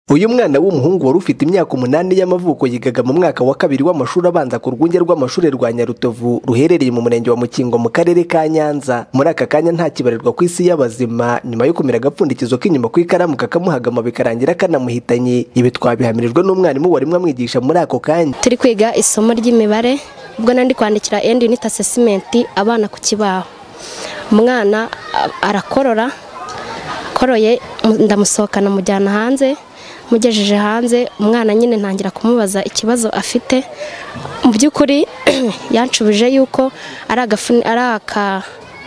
uyu mwana w'umuhungu wari ufite imyaka umunani y'amavuko yigaga mu mwaka wa kabiri w'amashuri abanza ku rwunge rw'amashuri rwa nyarutovu ruherereye mu murenge wa mukingo mu karere ka nyanza muri aka kanya nta kibarirwa ku isi y'abazima nyuma yo kumira agapfundikizo k'inyuma ku ikaramu kakamuhagama bikarangira kanamuhitanye ibi twabihamirijwe n'umwarimu wari amwigisha muri ako kanya turi kwiga isomo ry'imibare ubwo nandi kwandikira endi unit assessment abana ku kibaho umwana arakorora koroye ndamusohokana mujyana hanze mugejeje hanze umwana nyine ntangira kumubaza ikibazo afite mu by'ukuri yanshubije yuko ari aka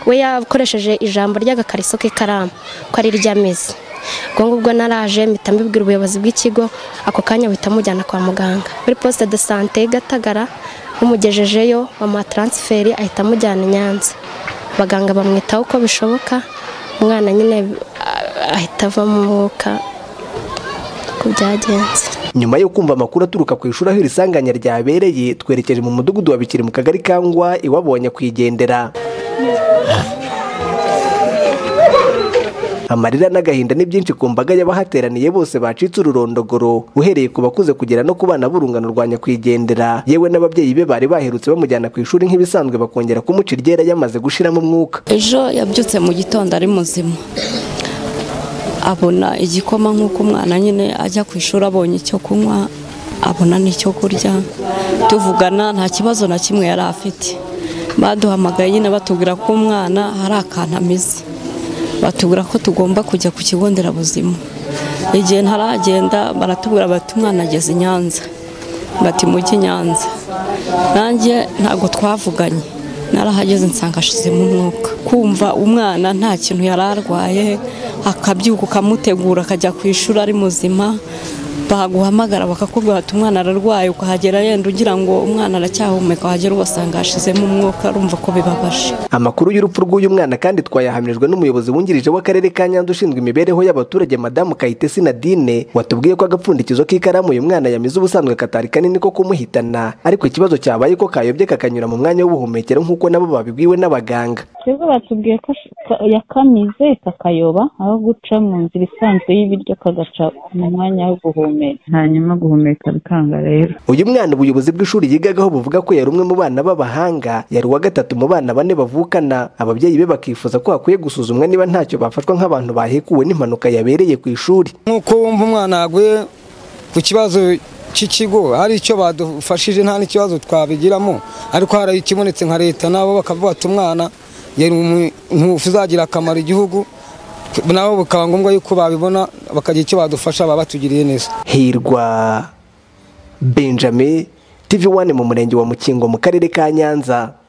we yakoresheje ijambo ry'agakariso k'ikaramu ko ari iry'amezi ubwo ngubwo naraje mpita mbibwira ubuyobozi bw'ikigo ako kanya buhita mujyana kwa muganga muri posite de sante gatagara bamugejejeyo bamuha taransiferi ahita amujyana i nyanza abaganga bamwitaho uko bishoboka umwana nyine ahita ava mu mwuka byagenze nyuma yo kumva amakuru aturuka ku ishuri aho iri sanganya ryabereye twerekeje mu mudugudu wa bikiri mu kagari kangwa iwabonye kuyigendera amarira n'agahinda ni byinshi ku mbaga y'abahateraniye bose bacitse ururondogoro uhereye ku bakuze kugera no ku bana b'urungano rwa nyakwigendera yewe n'ababyeyi be bari baherutse bamujyana ku ishuri nk'ibisanzwe bakongera kumuca iryera yamaze gushiramo umwuka ejo yabyutse mu gitondo ari muzima abona igikoma nk'uko umwana nyine ajya ku ishuri abonye icyo kunywa abona n'icyo kurya tuvugana nta kibazo na kimwe yari afite baduhamagaye nyine batubwira ko umwana hari akantu ameze batubwira ko tugomba kujya ku kigo nderabuzima igihe ntaragenda baratubwira bati umwana ageze i nyanza bati mujye i nyanza nanjye ntabwo twavuganye narahageze nsanga ashizemo umwuka kumva umwana nta kintu yari arwaye akabyuka ukamutegura akajya ku ishuri ari muzima baguhamagara bakakubwira bati umwana ararwaye ukahagera yenda ugira ngo umwana aracyahumeka wahagera ugasanga hashizemo umwuka urumva ko bibabaje amakuru y'urupfu rw'uyu mwana kandi twayahamijwe n'umuyobozi wungirije w'akarere ka nyanza ushinzwe imibereho y'abaturage madamu kayitesi nadine watubwiye ko agapfundikizo k'ikaramu uyu mwana yamize ubusanzwe katari kanini ko kumuhitana ariko ikibazo cyabaye ko kayobye kakanyura mu mwanya w'ubuhumekero nk'uko nabo babibwiwe n'abaganga twebwe batubwiye ko yakamize kakayoba aho guca mu nzira isanzwe y'ibiryo kagaca mu mwanya wo guhumeka hanyuma guhumeka bikanga rero uyu mwana ubuyobozi bw'ishuri yigagaho buvuga ko yari umwe mu bana b'abahanga yari uwa gatatu mu bana bane bavukana ababyeyi be bakifuza ko hakwiye gusuzumwa niba ntacyo bafashwa nk'abantu bahekuwe n'impanuka yabereye ku ishuri nk'uko wumva umwana yaguye ku kibazo cy'ikigo hari icyo badufashije nta n'ikibazo twabigiramo ariko hari ikibonetse nka leta nabo bakavuga bati umwana yari umuntu uzagira akamaro igihugu nabo bikaba ngombwa yuko babibona bakagira icyo badufasha baba batugiriye neza hirwa benjamin tv wani mu murenge wa mukingo mu karere ka nyanza